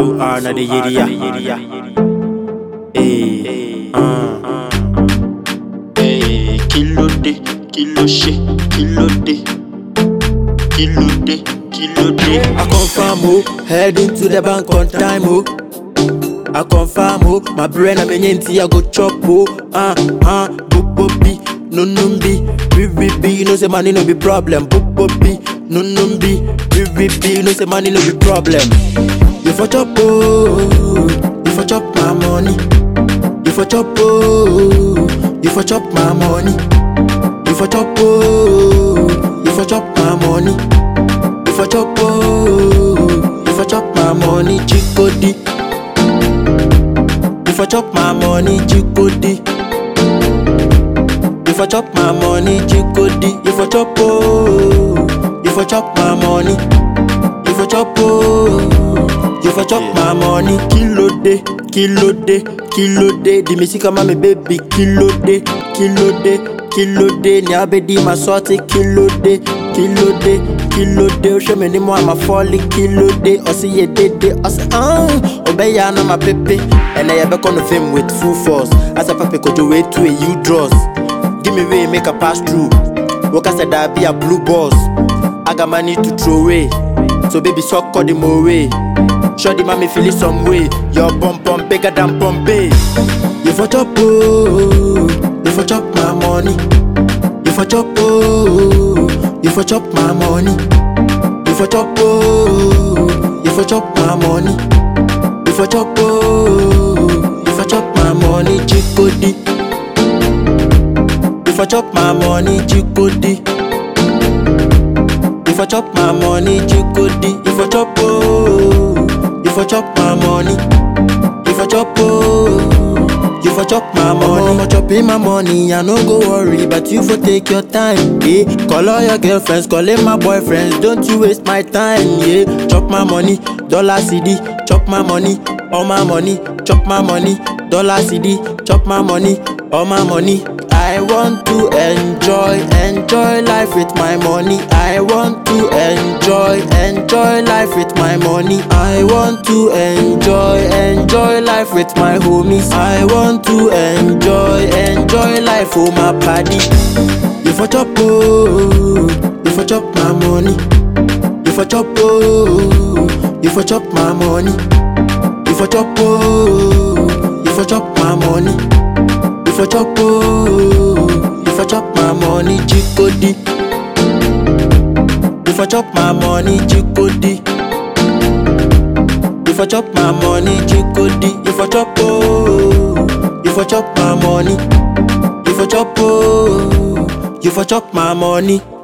So hard na the area. Hey, uh. Hey, kilo de, kilo she, kilo de, kilo de, kilo de. I confirm oh, heading to the bank on time oh. I confirm oh, my brain I'm in I go chop oh. Ah ah, boop boop be, no no be, be be be. You know say money no be problem. Boop boop be, no no be, be be be. You know say money no be problem. You for chop oh, you for chop my money. You for chop oh, you for chop my money. You for chop oh, you for chop my money. You for chop oh, you for chop my money. Chikodi. You for chop my money. Chikodi. You for chop my money. Chikodi. You for chop oh, you for chop my money. You for chop oh, you for chop my money. Kilo de, kilo de, kilo de. The music of my baby. Kilo de, kilo de, kilo de. Ni abedi ma sorti. Kilo de, kilo de, kilo de. O show me ni mo ama folly. Kilo de, o si ye de de. O si ah, obey ya na my pepe. And I be on the fame with full force. As a papi could you wait to a you draws. Give me way, make a pass through. Work I said I be a blue boss. I got money to throw away. So baby, suck all the more way. Sure the mommy feel it some way. Your bum bum bigger than Bombay. You for chop oh, you for chop my money. You for chop oh, you for chop my money. You for chop oh, you for chop my money. You for chop oh, you for chop my money. Chikodi. You for chop my money. Chikodi. You for chop my money, chikodi. You for chop oh, you for chop my money. You for chop oh, you for chop my money. I'm chopping my money, I no go worry, but you for take your time. Yeah, call all your girlfriends, call in my boyfriends. Don't you waste my time. Yeah, chop my money, dollar CD, chop my money, all my money, chop my money, dollar CD, chop my money, all my money. I want to enjoy, enjoy life with my money. I want to enjoy, enjoy life with my money. I want to enjoy, enjoy life with my homies. I want to enjoy, enjoy life for my party. You for chop oh, you for chop my money. You for chop oh, you for chop my money. You for chop oh, you for chop my money. You for chop oh, you for chop my money, chikodi. You for chop my money, chikodi. You for chop my money, chikodi. You for chop oh, you for chop my money. You for chop oh, you for chop my money.